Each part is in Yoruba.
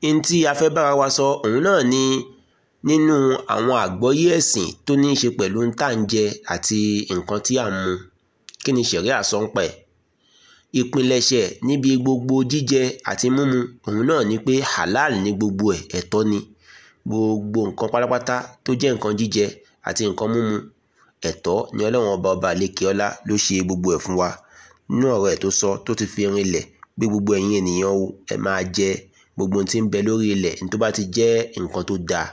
n tí a fẹ́ bára wa sọ òun náà ni nínú àwọn àgbọ́yé ẹ̀sìn tó ní í ṣe pẹ̀lú ń tà ń jẹ àti nǹkan tí à ń mu kí ni ṣẹ̀ríà sọ ń pa ẹ̀ ìpilẹ̀ṣẹ̀ níbi gbogbo jíjẹ àti mímu òun náà ni pé halal ní gbogbo ẹ̀ ẹ̀tọ́ ni gbogbo nǹkan pátápátá tó jẹ́ nǹkan jíjẹ àti nǹkan mímu ẹ̀tọ́ ni ọlọ́run ọba ọba àlekè ọlá ló ṣe gbogbo ẹ̀ fún wa nínú ọ̀rọ̀ ẹ̀ tó sọ tó ti fi rinlẹ̀ pé gbogbo ẹ̀yin ènìyàn o ẹ máa jẹ gbogbo ohun tí ń bẹ lórí ilẹ̀ ní tó bá ti jẹ́ nǹkan tó dáa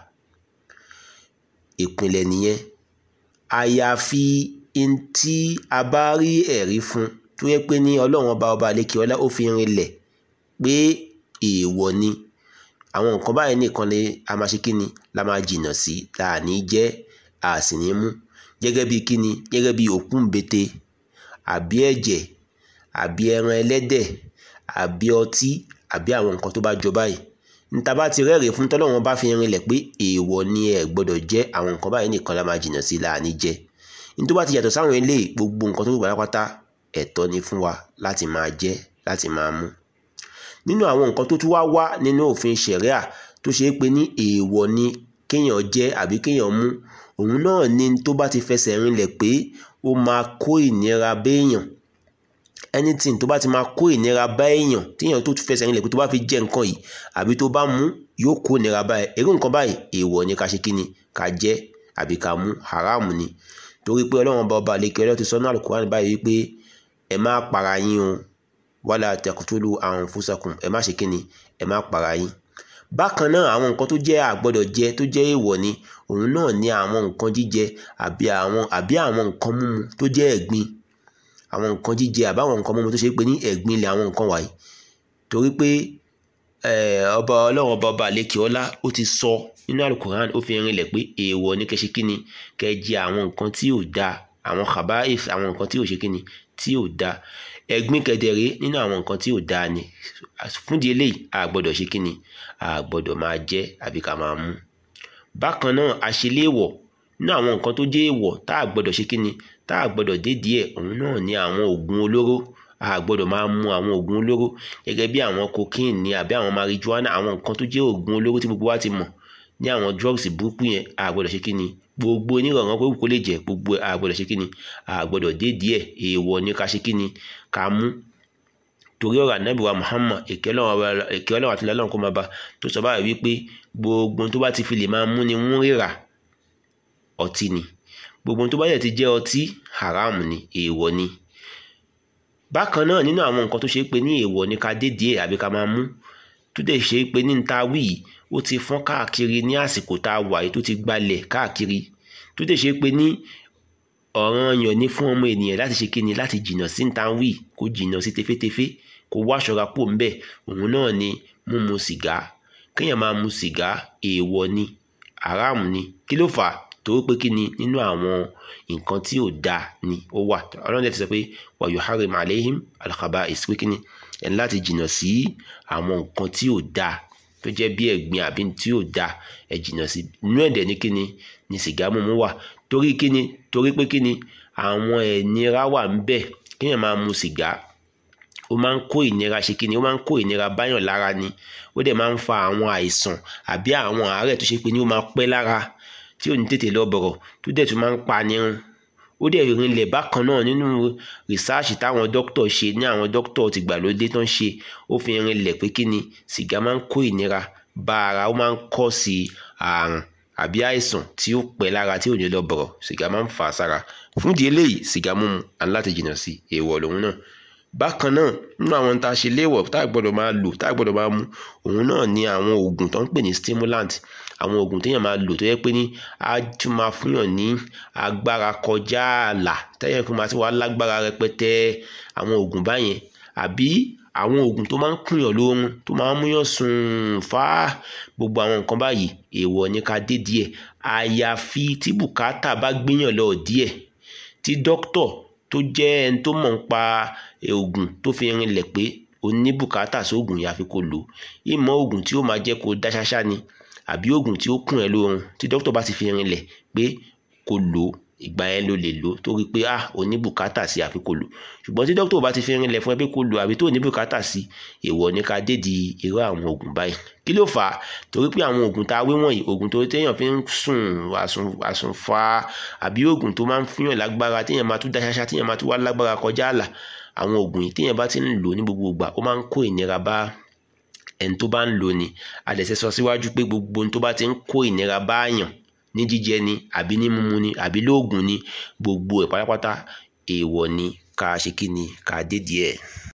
ìpìlẹ̀ nìyẹn àyàfi n tí a bá rí ẹ̀rí fún tó yẹ pé ní ọlọ́run ọba ọba àlekè ọlá ó fi rinlẹ̀ pé èèwọ̀ ni àwọn nǹkan báyìí nìkan ni a máa ṣe kíni la máa jìnnà sí la à ní jẹ a sì ní mú gẹ́gẹ́ bí kíni gẹ́gẹ́ bí òkú ńbete àbí ẹ̀jẹ̀ àbí ẹran ẹlẹ́dẹ̀ àbí ọtí àbí àwọn nǹkan tó bá jọ báyìí níta bá ti rẹ́rìí fún tọ́lọ́run bá fi rinlẹ̀ pé èèwọ̀ ni ẹ gbọ́dọ̀ jẹ àwọn nǹkan báyìí nìkan la máa jìnnà sí la à ní jẹ ní tó bá ti yàtọ̀ sáwọn eléyìí gbogbo nǹkan tó kù pátápátá ẹ̀tọ́ ni fún wa láti máa jẹ láti máa mú nínú àwọn nǹkan tó tún wá wá nínú òfin ṣẹ̀ríà tó ṣe é pé ní èèwọ̀ ni kéèyàn jẹ àbí kéèyàn mú òun náà ni tó bá ti fẹsẹ̀ rinlẹ̀ pé ó máa kó ìnira béèyàn anything tó bá ti máa kó ìnira bá èèyàn téèyàn tó fẹsẹ̀ rinlẹ̀ pé tó bá fi jẹ nǹkan yìí àbí tó bá mú yóò kó ìnira bá ẹ irú nǹkan báyìí èèwọ̀ ni ká ṣe kí ni ká jẹ àbí ká mú haram ni torí pé ọlọ́run ọba ọba àlekè ọlọ́run ti sọ náà Al-Qur'an báyìí wípé ẹ má para yín o wala taqtulu anfusakum ẹ má ṣe kí ni ẹ má para yín bákan náà àwọn nǹkan tó jẹ́ àgbọ́dọ̀ jẹ tó jẹ́ èèwọ̀ ni òun náà ní àwọn nǹkan jíjẹ àbí àwọn àbí àwọn nǹkan mímu tó jẹ́ ẹ̀gbin àwọn nǹkan jíjẹ àbí àwọn nǹkan mímu tó ṣe pé ní ẹ̀gbin ilẹ̀ àwọn nǹkan wàyí torí pé ọba ọlọ́run ọba ọba àlekè ọlá ó ti sọ nínú alukoran ó fi rinlẹ̀ pé èèwọ̀ ní kẹ́ ṣe kí ni kẹ́ jẹ àwọn nǹkan tí ò dáa àwọn khaba'ith àwọn nǹkan tí ò ṣe kí ni tí ò dáa ẹ̀gbin kẹ̀dẹ̀rẹ́ nínú àwọn nǹkan tí ò dáa ni fúndì eléyìí a gbọ́dọ̀ ṣe kí ni a gbọ́dọ̀ máa jẹ àbí ká máa mú bákan náà àṣeléèwọ̀ nínú àwọn nǹkan tó jẹ́ èèwọ̀ tá a gbọ́dọ̀ ṣe kí ni tá a gbọ́dọ̀ dédìí ẹ̀ òun náà ni àwọn oògùn olóró a gbọ́dọ̀ máa mú àwọn oògùn olóró gẹ́gẹ́ bí àwọn cocaine ni àbí àwọn marijuana àwọn nǹkan tó jẹ́ oògùn olóró tí gbogbo wa ti mọ̀ ní àwọn drugs burúkú yẹn a gbọ́dọ̀ ṣe kí ni gbogbo onírọ̀rùn pé kò lè jẹ́ gbogbo a gbọ́dọ̀ ṣe kí ni a gbọ́dọ̀ dédìí ẹ̀ èèwọ̀ ni ká ṣe kí ni ká mú torí ọ̀rọ̀ ànábì wa Muhammad èké ọlọ́run àti ọlọ́run kó máa bá tó sọ báyìí wípé gbogbo tó bá ti fi lè máa mú ni wọ́n ríra ọtí ni gbogbo tó bá yẹ ti jẹ́ ọtí haram ni èèwọ̀ ni bákan náà nínú àwọn nǹkan tó ṣe pé ní èèwọ̀ ni ká dé díẹ̀ àbí ká máa mú tó dẹ̀ ṣe pé ní ta wí ó ti fọ́n káàkiri ní àsìkò tá a wà yìí tó ti gbalẹ̀ káàkiri tó dẹ̀ ṣe pé ní ọ̀ranyàn ní fún ọmọ ènìyàn láti ṣe kíni láti jìnnà sí ta wí kó jìnnà sí tefétefé kó wá ṣọ́ra pò ń bẹ̀ òun náà ni mímu sìgá kéèyàn máa mu sìgá èèwọ̀ ni haram ni kí ló fà á torí pé kí ni nínú àwọn nǹkan tí ò dáa ni ó wà ọlọ́run ti sọ pé wa yuharrim alayhim al-khaba'is pé kí ni ẹni láti jìnnà sí àwọn nǹkan tí ò dáa tó jẹ́ bí ẹ̀gbin àbí tí ò dáa ẹ jìnnà sí inú ẹ̀dẹ̀ ní kí ni ni sìgá mímu wà torí kí ni torí pé kí ni àwọn ẹ̀nira wà ń bẹ̀ kéèyàn máa mu sìgá ó máa ń kó ìnira ṣe kí ni ó máa ń kó ìnira báyàn lára ni ó dẹ̀ máa ń fa àwọn àìsàn àbí àwọn àárẹ̀ tó ṣe pé ní ó máa pẹ́ lára tí ò ní tètè lọ bọ̀rọ̀ tó dẹ̀ tún máa ń pa nírun ó dẹ̀ rinlẹ̀ bákan náà nínú rìsáàṣì táwọn dókítà ṣe ní àwọn dókítà tìgbàlódé tán ṣe ó fi rinlẹ̀ pé kí ni sìgá máa ń kó ìnira bá ara ó máa ń kọ́ sí àrùn àbí àìsàn tí ó pẹ́ lára tí ò ní lọ bọ̀rọ̀ sìgá máa ń fà á sára fún ìdí eléyìí sìgá mímu aláti jìnnà sí èèwọ̀ lòun náà bákan náà nínú àwọn tá a ṣe léèwọ̀ tá a gbọ́dọ̀ máa lò tá a gbọ́dọ̀ máa mu òun náà ni àwọn oògùn tó ń pè ní stimulant àwọn oògùn téèyàn máa lò tó yẹ pé ní á tún máa fúnyàn ní agbára kọjá ààlà téèyàn fún máa ti wá lágbára rẹpẹtẹ àwọn oògùn báyẹn àbí àwọn oògùn tó máa ń kùnyàn lóorun tó máa ń múyàn sùn fá gbogbo àwọn nǹkan báyìí èèwọ̀ ni ká dé díẹ̀ àyàfi tí bùkátà bá gbéyàn lọ díẹ̀ tí dókítà tó jẹ́ ẹni tó mọ̀ ń pa oògùn tó fi rinlẹ̀ pé o ní bùkátà sóògùn yàfi kó lò ìmọ̀ oògùn tí ó máa jẹ́ kó dá ṣáṣá ni àbí oògùn tí ó kùn ẹ́ lóorun tí dókítà bá ti fi rinlẹ̀ pé kó lò ó ìgbà yẹn ló lè lò torí pé ah ò ní bùkátà sí àfi kò lò ṣùgbọ́n tí dókítà bá ti fi rinlẹ̀ fún ẹ pé kò lò àbí tó ní bùkátà sí èèwọ̀ ní ká dédi irú àwọn oògùn báyìí kí ló fà á torí pé àwọn oògùn tá a wé wọ̀nyí oògùn tó téèyàn fi ń sùn àsùnfà àbí oògùn tó máa ń fihàn lágbára téèyàn máa tún dá ṣáṣá téèyàn máa tún wá lágbára kọjá àlà àwọn oògùn yìí téèyàn bá ti ń lò ní gbogbo ìgbà ó máa ń kó ìnira bá ẹni tó bá ń lò ní adẹ̀sẹ̀ sọ síwájú pé gbogbo ohun tó bá ti ń kó ìnira bá àyàn ní jíjẹ ni àbí ní mímu ni àbí lóògùn ni gbogbo ẹ̀ pátápátá èèwọ̀ ni ká ṣe kí ni ká dédìí ẹ̀.